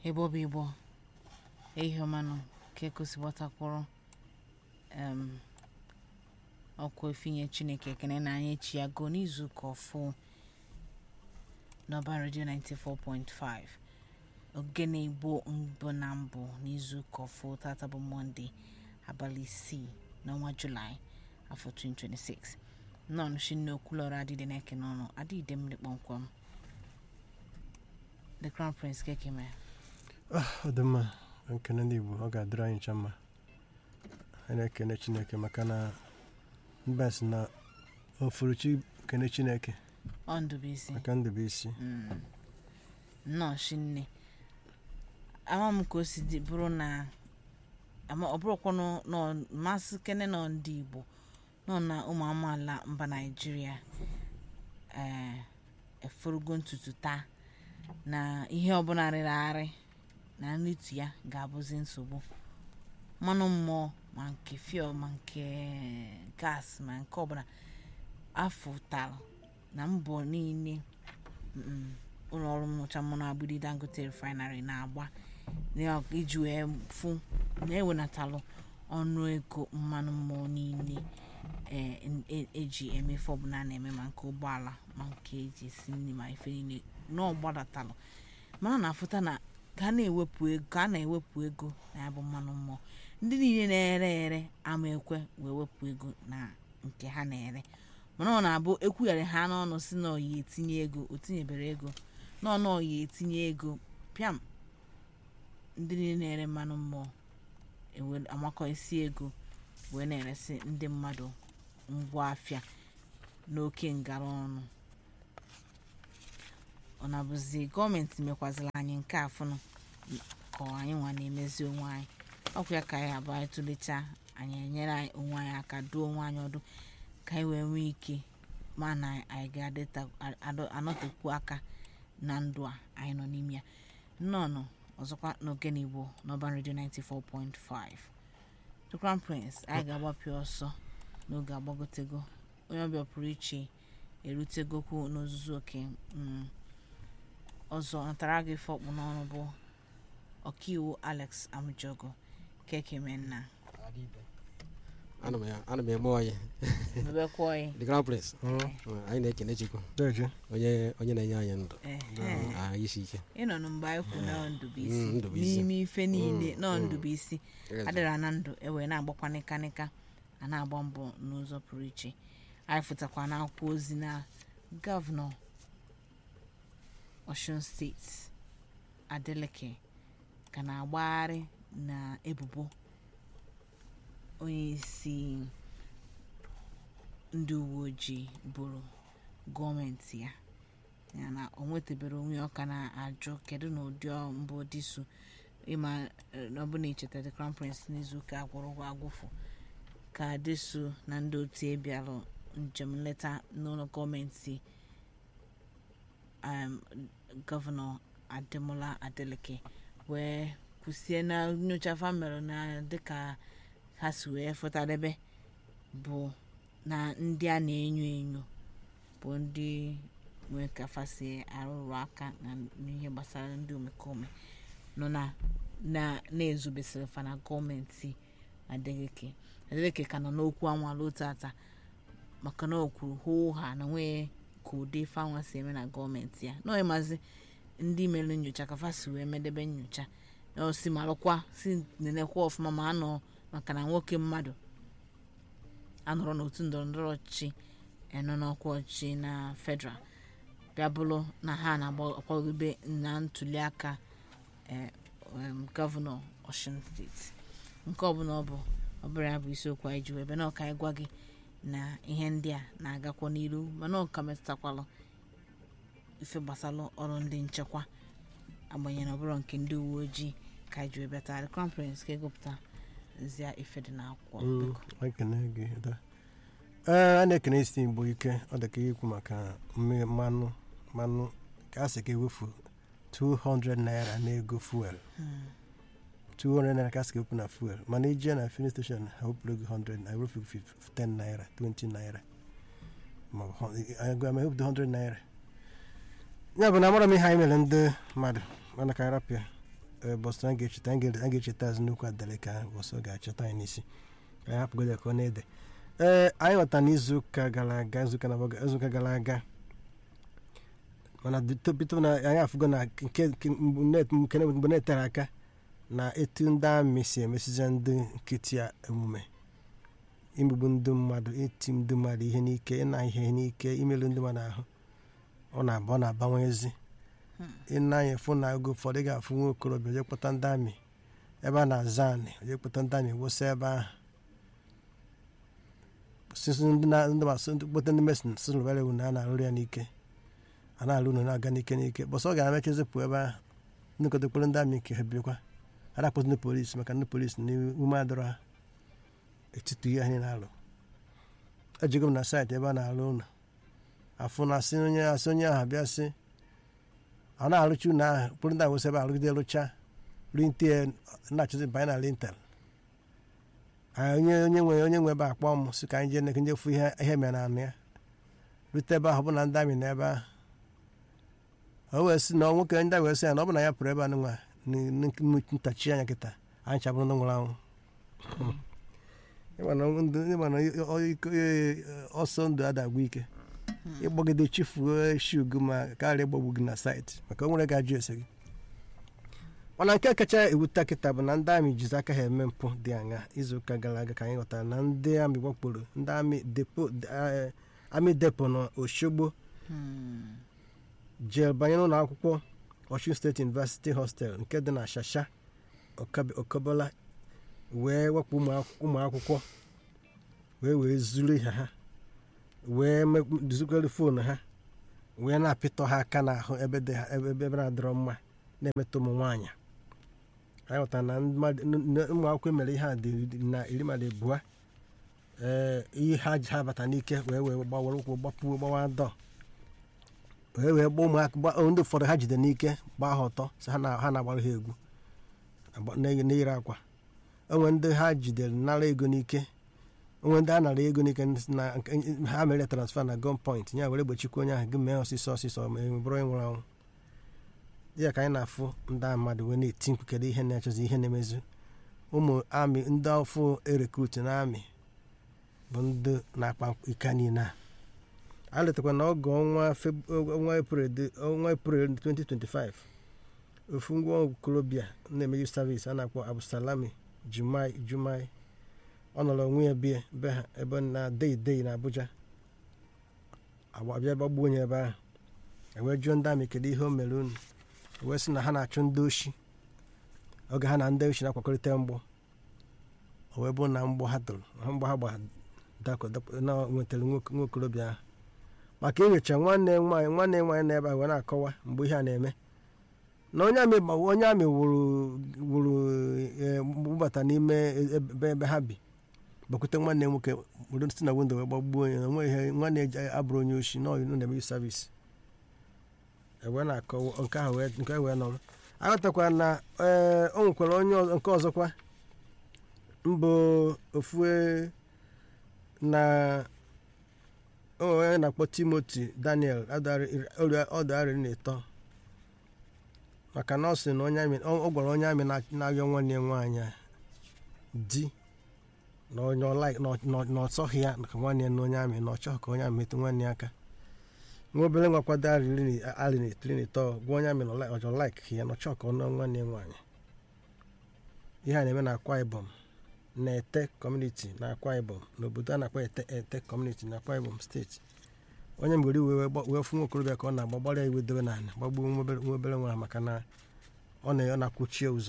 ebe ọ bụ igbo ihe ọmanụ ka ekosigbatakwụrụ em ọkwa efinye chineke ekene na anyị echi ya go n'izuụka ọfụ n'ọba redio 94.5 ogene igbo mbụ na mbụ n'izuụka ọfụ tata bụ mọnde abalị isii n'ọnwa julaị afọ 2026 nnọọ shinne okwulọrọ adịdị na-eke n'ọnụ adịde mmiri kpọmkwem the crown prince kekeme ọ dị mma nkene ndị igbo ọ ga-adịrị anyị ncha mma anyị na-ekene chineke maka na mba si na ofuruchi kene chineke ọ ndụbụisi maka ndụbụisi Mm. nnọọ shinne ama m ka o si dị bụrụ na ama ọ bụrụkwanụ nọ mmasị kene nọ ndị igbo nọ na ụmụ amaala mba naijiria ee efurugo ntutu taa na ihe ọbụla rịrị arị na nritu ya ga-abụzi nsogbu mmanụ mmụọ ma nke fiel ma nke gas ma nke ọbụla afụtalụ na mbọ niile mm, ụlọ ọrụ nnụcha mmanụ agbidi dangote refinery na-agba na- iji wee fụ na ewenatalụ ọnụ ego mmanụ mmụọ niile e- e- eji emefe ọbụla a na-eme ma nke ụgbọala ma nke eji esi nri ma ife niile na ọ gbadatalụ mana na-afụta na ka a na-ewepụ ego ka a na-ewepụ ego na ya bụ mmanụ mmụọ ndị niile na-ere ere ama ekwe wee wepụ ego na nke ha na-ere mana ọ na-abụ ekwugharị ha n'ọnụ si na ọya etinye ego o tinyebere ego n'ọnụ ọya etinye ego pịam ndị niile na-ere mmanụ mmụọ ewe amakọ isi ego wee na-eresi ndị mmadụ ngwa afịa n'oke ngara ọnụ ọ na-abụzi gọọmenti mekwazila anyị nke afụnụ ka anyị nwa na-emezi onwe anyị ọkwa ya ka anyị abụọ anyị tụlechaa anyị enyere anyị onwe anyị aka duo onwe anyị ọdụ ka anyị wee nwee ike ma na anyị ga-anọtekwu aka na ndụ a anyị nọ n'ime ya nnọọ ọzọkwa n'ogene igbo n'ọban redio 94.5 the crown prince anyị ga-agbapụ ọsọ n'oge agbagotego onye ọbịa pụrụ iche erutegokwu n'ozuzu oke mm, ọzọ natara gị fọkpụ n'ọnụ bụ ọkaiwu alex amjogo kekemenna ana m ya ana m eme ọyị mebekwa ọyị the crown prince anyị na-ekene chukwu deje onye onye na-enye anyị ndụ ehe ahụ isi ike ịnọ na mgbe anyị kwu na ndụbụisi Mm, Ndubuisi. n'ime ife niile Mm, nọ mm. ndụbụisi adịra na ndụ ewee na-agbakwa nịkanịka a na-agba mbọ n'ụzọ pụrụ iche anyị fụtakwa n'akwụkwọ ozi na gọvanọ Osun steeti Adeleke ka na-agbagharị na ebubo onye isi ndị uwe ojii boro gọọmenti ya ya na o nwetebere onwe ya ọ ka na-ajụ kedu na ụdị mbụ dịsu ịma eh, na ọ bụ na icheta the crown prince n'izuụka agwụrụ ụgwọ agwụfụ ka dịsu na ndị otu ebialụ njem nleta n'ụlọ gọọmenti um, gọvanọ ademola adeleke wee kwụsie na nyocha famịlị na dịka ha si wee fụtadebe bụ na ndị a na-enyo enyo bụ ndị nwee ka fasi arụrụ aka na n'ihe gbasara ndị omekome nọ na na na-ezubesịrị fa na gọọmenti adeleke adeleke ka nọ n'okwu anwala otu ata maka na o kwuru hoo ha na nwee ka ụdị ife anwa si eme na gọọmenti ya na ịmazi ndị mere nyocha ka fa si wee medebe nyocha na o si malụkwa si nenekwa ọfụma ma anọ maka na nwoke mmadụ anọrọ n'otu ndọrọndọrọ ọchịchị enọ n'ọkwa ọchịchị na federal bịa bụrụ na ha na-akwadobe na ntuli aka eh, em, gọvanọ Osun steeti nke ọbụla ọ bụ ọ bụrụ ya bụ isiokwu anyị ji wee bịa na ọka anyị gwa gị na ihe ndị a na-agakwa n'iru mana ọka metụtakwalụ ife gbasara ọrụ ndị nchekwa agbanyeghị na ọ bụrụ nke ndị uwe ojii ka anyị ji wee bịa taa the crown prince ka egopụta zia ife dị n'akwụkwọ biko ekene gị da ee a na-ekene isi igbo ike ọ dị ka ihe ikwu maka mme- mmanụ mmanụ ka a sị ka ewefu 200 naira n'ego fuel 200 naira ka a sị ka ewepụ na fuel mana ije na filin steshọn ha wepụrụ gị 100 na ewefu gị 10 naira 20 naira ma ọ bụ họ- anyị gwa ma ewepụta 100 naira ya bụ na amara m ihe anyị mere ndị mmadụ mana ka anyị rapịa ee, bọsụ a ga-echeta a ga- a ga-echeta azụ nnukwu adeleka bọsụ ga-achọta anyị n'isi ka anyị hapụgodo ya ka ọ na-ede ee anyị ghọta n'izuụka gara aga izuụka na- izuụka gara aga mana bito bito na anyị afụgo na nke nke mgbe na- nke na- mgbe na-etere aka na etu ndị amị si emesizi ndị nkịtị a emume imegbu ndị mmadụ iti ndị mmadụ ihe n'ike ịna ihe n'ike imerụ ndị mmadụ ahụ ọ na-aba ọ na-abawanyezi ịnanya fụ na oge ụfọdụ ị ga-afụ nwa okorobịa oje kpọta ndị amị ebe a na-aza anị oje kpọta ndị amị wụsa ebe ahụ sisi ndị na ndị masị ndị kpọta ndị mesin si lụbara ewu na a na-alụrụ ya n'ike a na-alụ unu na-aga n'ike n'ike bọsọ ọ ga-emechezi pụ ebe ahụ ndị kọtakpọrọ ndị amị nke ha birikwa a na-akpọta ndị polisi maka ndị polisi na ume adọrọ ha etiti ihe anyị na-alụ ejigo m na saịtị ebe a na-alụ ụlọ afụ na asị onye asị onye ahụ bịa sị ọ na-arụcha ụlọ ahụ kpụrụ ndị awụsa ebe arụgide rụcha rinte na-achọzi banye na lintel onye onye nwe onye nwe ebe a kpọọ m sị ka anyị jee neke njefu ihe ihe mere na anụ ya rute ebe ahụ bụ na ndị amị na ebe ahụ o wee sị na nwoke ndị a wee sị ya na ọ bụ na ya pụrụ ebe a nụnwa ntachi anya kịta anyị chabụrụ ndị nwụrụ anwụ ịma na ndụ- ịma na ọ- iko- ee, ọsọ ndụ adagbu ike ịgbagide chifuo shugu ma karịa ịgbagbu gị na saịtị maka o nwere ga-ajụ ese gị mana nke kacha ewute kịta bụ na ndị amị jizi aka ha eme mpụ dị anya izuụka gara aga ka anyị ghọtara na ndị amị gbakporo ndị amị depo eh, amị depo na oshogbo jee banye n'ụlọ akwụkwọ Osun State University Hostel nke dị na Shasha Okabe- Okobola wee wepụ ụmụ akwụ- ụmụ akwụkwọ wee wee zuru ihe ha wee zukwere foonu ha wee na-apịtọ ha aka n'ahụ ebe dị ha ebe ebe na-adịrọ mma na-emetụ ụmụ nwaanyị anyị ghọtara na mmadụ- n- n- ụmụ akwụkwọ mere ihe a dị iri na iri mmadụ abụọ ee ihe ha ji ha bata n'ike wee wee gbawara ụkwụ gbapuo gbawa dọ wee wee gba ụmụaka gba ndị ụfọdụ ha jide n'ike gbaa ha ọtọ sị ha na- ha na-agbara ha egwu agba- na- n'ire akwa onwe ndị ha jidere nara ego n'ike onwe ndị a nara ego n'ike na nke- ha mere transfa na gun point ya were gbochikwa onye ahụ gị mee ọsịsọ ọsịsọ ma e bụrụ onye nwụrụ anwụ ya ka anyị na-afụ ndị a mmadụ wee na-eti mkpu kedu ihe na-achọzi ihe na-emezu ụmụ amị ndị ọfụ erekrut na amị bụ ndị na-akpa ike niile a a letakwa na ọgụ ọnwa Feb- ọnwa eprel dị- ọnwa eprel 2025 ofu ngwa okorobịa na-eme youth service a na-akpọ absalami jumai jumai ọ nọrọ onwe ya bie be ha ebe na dei dei na abuja agbabịa gbagbuo onye ebe ahụ ewee jụọ ndị amị kedu ihe o mere unu wee sị na ha na-achụ ndị oshi oge ha na ndị oshi na-akwakọrịta mgbọ o wee bụrụ na mgbọ ha tụrụ ha mgbọ ha gba dakọ dakọ- na nwetara nwoke- nwa okorobịa ahụ maka inyocha nwanne nwaanyị nwanne nwaanyị na ebe a wee na-akọwa mgbe ihe a na-eme na onye amị gba- onye amị wụrụ wụrụ eh, gbubata n'ime ebe ebe ha bi gbakwute nwanne ya nwoke were si na windo wee gbagbuo onye na onwe ihe nwanne ya ji- abụrụ onye oshi na ọyụ na-eme savisi ewee na-akọwa nke ahụ wee nke ahụ wee nọrọ aghọtakwara na ee o nwekwara onye ọzọ- nke ọzọkwa mbụ ofue na o nwere onye na-akpọ timoti daniel ọdụarị na-eto maka na ọ sị na onye amị ọ ọ gwara onye amị na- na-ayọ nwanne ya nwaanyị a di na onye ọ like- na ọ- na ọ- na ọ chọghị ya ka nwanne ya na onye amị na ọ chọghị ka onye amị metụ nwanne ya aka nwa obere nwa kwado arị na etiri na ịtọ gwa onye amị na ọ like- ọ chọrọ like ya na ọ chọghị ka ọ nụọ nwanne ya nwaanyị ihe a na-eme na akwa ibom na ete kọmuniti na akwa ibom n'obodo a na-akpọ ete ete kọmuniti na akwa ibom steeti onye mgbere iwe wee gba- wee fụ nwa okorobịa ka ọ na-agba gbara ya iwe dobe n'ala gbagbuo nwa obere- nwa obere nwa ahụ maka na ọ na ọ na-akwụchie ụzọ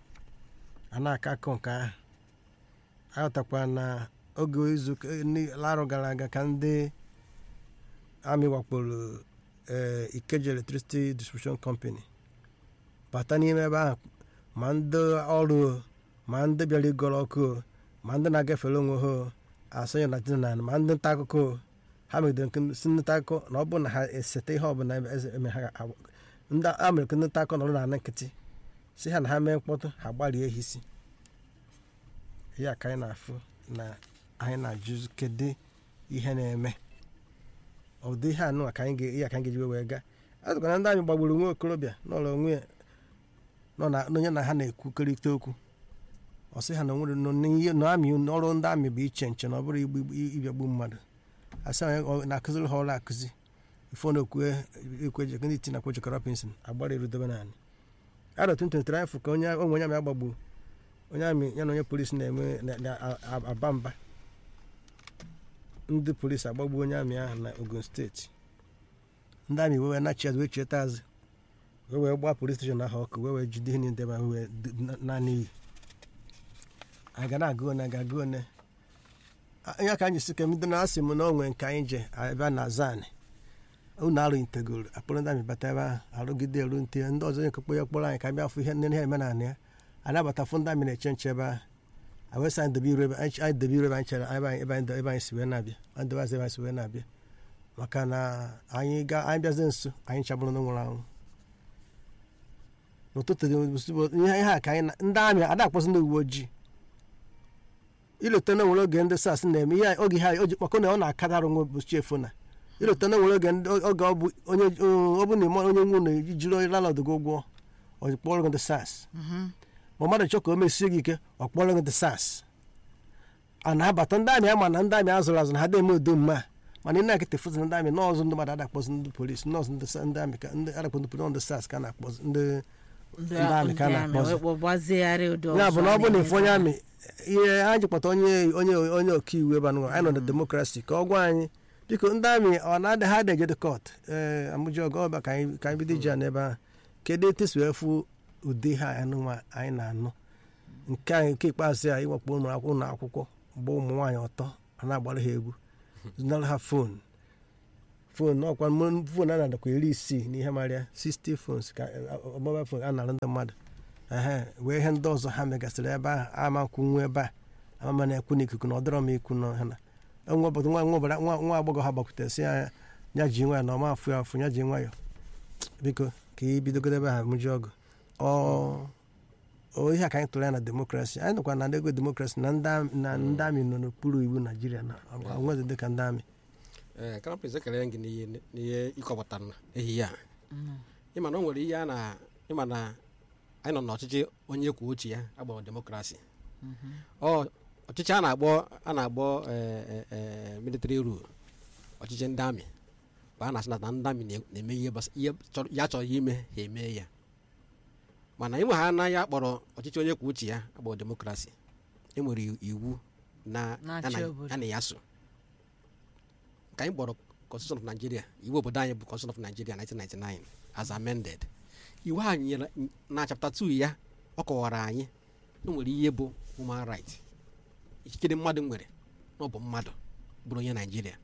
a na-aka akọ nke ahụ aghọtakwa na oge izu larụ gara aga ka ndị amị wakporo ee ikeji electricity distribution company bata n'ime ebe ahụ ma ndị ọrụ o, ma ndị bịara igoro ọkụ o, ma ndị na-agafere onwe ha o, asonye na dinan ma ndị nta akụkọ o. ha megidere nke si ndị nta akụkọ na ọ bụrụ na ha esete ihe ọbụla eze- eme ha ga- ndị a mere ka ndị nta akụkọ nọrọ na nkịtị si ha na ha mee mkpọtụ ha gbarie ha isi ya ka anyị na-afụ na anyị na-ajụ kedu ihe na-eme ụdị ihe anụ a ka anyị ga- ya ka anyị ga-eji wee gaa azụkwa na ndị amị gbagburu nwa okorobịa n'ụlọ onwe ya nọ na na onye na ha na-ekwukọrịta okwu ọ sị ha na nwere nọ n'ihe na amị ọrụ ndị amị bụ iche nche na ọ bụrụ igbu ịbịagbu mmadụ asị onye ọ na-akụziri ha ọrụ akụzi ifo na okwu ekweje ndị iti na kwejekọrọ pinsin agbara erudebe naanị arọ 2023 anyị fụ ka onye onwe onye amị agbagbu onye amị ya na onye polisi na-eme na- na-aba mba ndị polisi agbagbu onye amị ahụ na ogun steeti ndị amị wee nachi azụ wee cheta azụ wee wee gbaa polis steshọn ahụ ọkụ wee wee jide ihe niile ma wee d- na- naanị iyi anyị ga na-agụ one ga-agụ one A- ya ka anyị si ka ndị na-asị m na onwe nke anyị je ebe a na zan unu arụ integoro akpọrọ ndị amị bata ebe ahụ arụgide eru nte ndị ọzọ onye kekpọ ya kpọrọ anyị ka bịa fụ ihe nne ihe eme na anị ya anyị abata fụ ndị amị na-eche nche ebe ahụ a wee sị anyị debe iru ebe anyị anyị debe iru ebe anyị chere ebe anyị ebe anyị ebe anyị si wee na-abịa anyị debe azụ ebe anyị si wee na-abịa maka na anyị ga anyị bịazie nso anyị chabụrụ na nwụrụ anwụ n'ụtụtụ dị ụbọchị- ihe ihe a ka anyị na- ndị amị ada akpọsị ndị uwe ojii ileta na nwere oge ndị sas na-eme ihe a- oge ha o ji kpakọ na ọ na-akadara onwe ụbọchị efu na ileta na nwere oge ndị oge ọ bụ onye ọ bụ na ịma onye nwe ụlọ jiri onye lalọdụ gị ụgwọ ọ kpọrọ gị ndị sas ma mmadụ chọọ ka o mesie gị ike ọ kpọrọ gị ndị sas a na-abata ndị amị ama na ndị amị azụrụ azụ na ha na-eme udo mma mana ị na-ekete foto na ndị amị nọọsụ ndị mmadụ adakpọzi ndị polisi nọọsụ ndị sa- ndị amị ka ndị adakpọ ndị polisi ndị sas ka a na-akpọzi ndị ndị Ndị amị ka a ndị amị na-akpọzi. wee kpọ- gbazigharị ụdị ya bụ na ọ ọzọ bụ na a ife onye na-eme. amị ihe ha jikpọta onye onye onye ọkaiwu ebe anụ anyị nọ na demokrasi ka ọ gwa anyị biko ndị amị ọ na-adị ha adịghị dị kọt ee amụji ọgọ ọba ka anyị ka anyị bido iji ya n'ebe ahụ kedu etu esi wee fụ ụdị ha anụnwa anyị na-anụ nke anyị nke ikpeazụ a ịwakpo ụmụ akwụkwọ ụlọ akwụkwọ gba ụmụ nwaanyị ọtọ a na-agbara ha egwu zụnara ha fon fon ọkwa mo- fon a na-adakwa iri isii n'ihe marịa 60 phones ka mobile phone a na-arụ ndị mmadụ ehe wee ihe ndị ọzọ ha megasịrị ebe ahụ ama nkwunwu ebe a amama na-ekwu n'ikuku na ọ dịrọ m ikwu na ha na nwa obodo nwa nwa obodo- nwa nwa agbọghọ ha gbakwutere sị ya ya ji nwa ya na ọma afụ ya afụ ya ji nwayọ biko ka ị bidogodo ebe ha mụji ọgụ ọ o ihe a ka anyị tụrụ ya na demokrasi anyị nọkwa na ego demokrasi na ndị am- na ndị amị nọ n'okpuru iwu naijiria na onwezi dịka ndị amị ee krampis ekele gị n'ihe n'ihe ịkọpụtara na ehihie a ịma na o nwere ihe a na ịma na anyị nọ n'ọchịchị onye kwuo uche ya agbọrọ demokrasi ọ ọchịchị a na-agbọ a na-agbọ military rule ọchịchị ndị amị bụ a na-asị na ndị amị na- na-eme ihe gbasa- ihe chọrọ- ya chọrọ ime ha eme ya mana ịnwe ha anaghị akpọrọ ọchịchị onye kwuo uche ya agbọrọ demokrasi e nwere iwu na Na-achị ya na- obodo. ya na ya so nke anyị kpọrọ constitution of nigeria iwu obodo anyị bụ constitution of nigeria 1999 as amended iwu a nyere na chapter 2 ya ọ kọwara anyị na o nwere ihe bụ human right ikikere mmadụ nwere na ọ bụ mmadụ bụrụ onye naijiria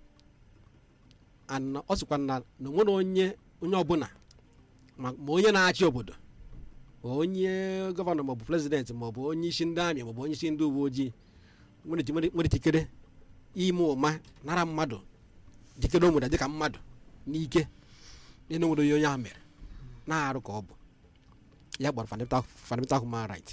and ọ sịkwa na na onwere onye onye ọbụla ma ma onye na-achị obodo ma onye gọvanọ maọbụ prezidenti maọbụ onye isi ndị amị maọbụ onye isi ndị uwe ojii nwere iti- nwere nwere ikikere ime ụma nara mmadụ jikere o nwere dịka mmadụ n'ike ịna nwere onye onye ahụ mere na-arụ ka ọ bụ ya gbara fundamental fundamental human right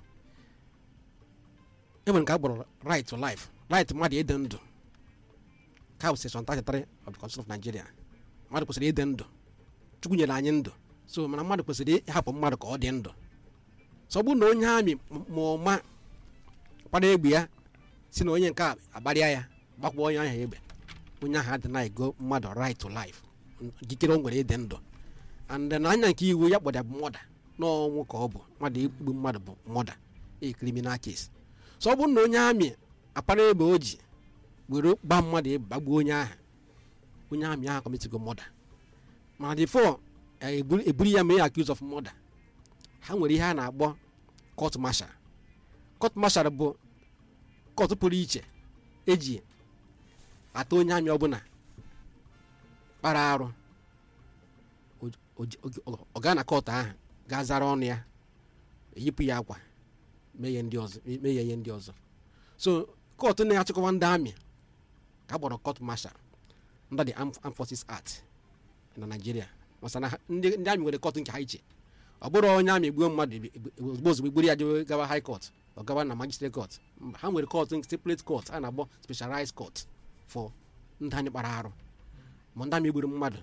e nwere nke a gbọrọ right to life right mmadụ ịdị ndụ ka bụ section 33 of the constitution of nigeria mmadụ kwesịrị ịdị ndụ chukwu nyere anyị ndụ so mana mmadụ kwesịrị ịhapụ mmadụ ka ọ dị ndụ so ọ bụrụ na onye amị ma ụma kpara egbe ya si na onye nke a agbarịa ya gbakwa onye ahụ egbe onye ahụ adị na-ego mmadụ right to life ikikere o nwere ịdị ndụ and na anya nke iwu ya kpọda bụ mọda n'ọnwụ ka ọ bụ mmadụ igbu mmadụ bụ mọda a criminal case so ọ bụrụ na onye amị akpara egbe o ji were gba mmadụ egbe gbagbuo onye ahụ onye amị ahụ kọmitigo mọda mana before eburu eburu ya mee accuse of murder ha nwere ihe a na-akpọ court martial court martial bụ court pụrụ iche eji ata onye amị ọbụla kpara arụ O- o- o- ọ gaa na court ahụ gaa zara ọnụ ya eyipụ ya akwa mee ya ndị ọzọ mee ya ihe ndị ọzọ so court na-achịkọwa ndị amị ka a kpọrọ court martial under the Armed Armed Forces Act na Nigeria masa na ha- ndị ndị amị nwere court nke ha iche ọ bụrụ onye amị gbuo mmadụ ebi- ebi- ozugbo ozugbo gburu ya jewe gawa high court ọ gawa na magistrate court Mba, ha nwere court separate court a na-akpọ specialized court for ndị anyị kpara arụ ma ndị amị gburu mmadụ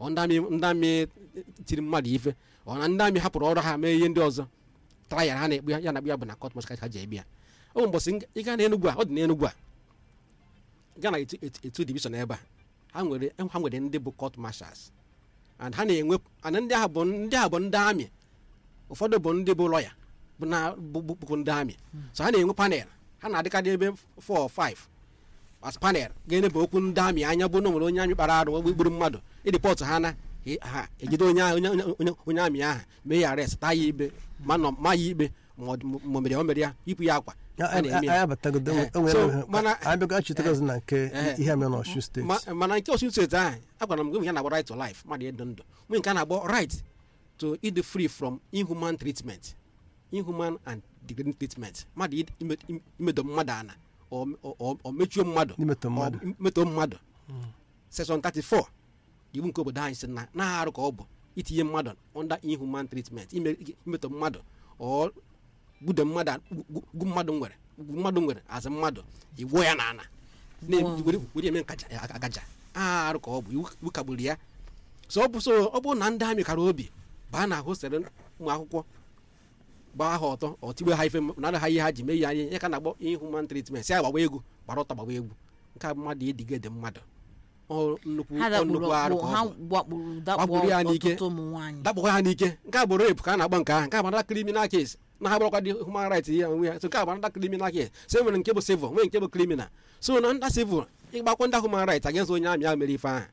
ọ ndị amị ndị amị tiri mmadụ ife ọ na ndị amị hapụrụ ọrụ ha mee ihe ndị ọzọ tara ya ha na-ekpu ya ya na-akpụ ya bụ na kọt mọs ka ji ebi ya o nwere mbọsị ị gaa n'enugwu a ọ dị n'enugwu a gaa na etu- etu- etu divishọn ebe a ha nwere ha nwere ndị bụ kọt mashals and ha na-enwe and ndị ahụ bụ ndị ahụ bụ ndị amị ụfọdụ bụ ndị bụ lọya bụ na bụ bụ- bụ ndị amị so ha na-enwe panel ha na-adịkarị ebe 4 or 5 as panel ga-enebe okwu ndị amị anya bụ na o nwere onye amị kpara arụ gburu mmadụ ịdịpọtụ ha na ha ejide onye ahụ- onye onye- onye amị ahụ mee ya arrest taa ya ikpe ma nọ ma ya ikpe ma ọ dị- ma o mere ya o mere ya yipụ ya akwa a na-eme anyị ya. abatagodo Eh, o nwere so, mana- abịago achịtagozi na nke Eh, ihe a mere n'ọshu steeti Ma- mana nke osun steeti ahụ agwara m gị ya na-agba right to life mmadụ ịdị ndụ nwee nke a na-agba right to ịdị free from inhuman treatment inhuman and degrading treatment mmadụ ịd- ime- ime- imedo mmadụ ana ọ- ọ ọ mechuo mmadụ Imetọ mmadụ. ọ metọ mmadụ section 34 iwu nke obodo anyị sị na na-arụ ka ọ bụ itinye mmadụ under inhuman treatment ime- imetọ mmadụ ọ gbude mmadụ gu- gu mmadụ nwere gu mmadụ nwere azụ mmadụ igwuo ya n'ala Wow. were were eme nkaja agaja arụ ka ọ bụ iwu iwu kagburu ya so ọ bụ so ọ bụrụ na ndị amị kara obi baa na hostelụ ụmụ akwụkwọ gbaa ha ọtọ ọtigbe ha ife nara ha ihe ha ji mee ya ihe ka na-agbọ inhuman treatment si ya gbagba egwu gbara ọtọ gbagba egwu nke a bụ mmadụ edigede mmadụ ọ nnukwu ha ọ dakpuru nnukwu arụ ọkpụ ka ha ọ bụ gbakpuru dakpọ Gbakpuru ya n'ike. ọtụtụ ụmụ nwaanyị dakpọkwa ha n'ike nke a bụ rape ka a na-agba nke ahụ nke a bụ another criminal case na ha bụrụkwa dị human rights ihe onwe ya so nke a bụ another criminal case so e nwere nke bụ civil nwee nke bụ criminal so na ndị civil ịgbakwa ndị human rights against onye amị ahụ mere ife ahụ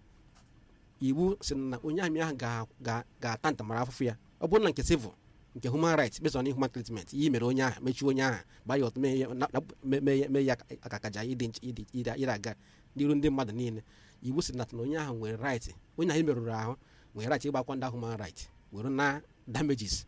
iwu si na onye amị ahụ ga- ga- ga-ata ntamara afụfụ ya ọ bụrụ na nke civil nke human rights based on human treatment ihe mere onye ahụ mechie onye ahụ gbaa ya ọtọ mee ya na- na- mee- mee ya- mee ya akakaja ịdị nch- ịdị ịdị- ịdị aga n'iru ndị mmadụ niile iwu si na na onye ahụ nwere right onye ahụ merụrụ ahụ nwere right ịgbakwa ndị human right were na damages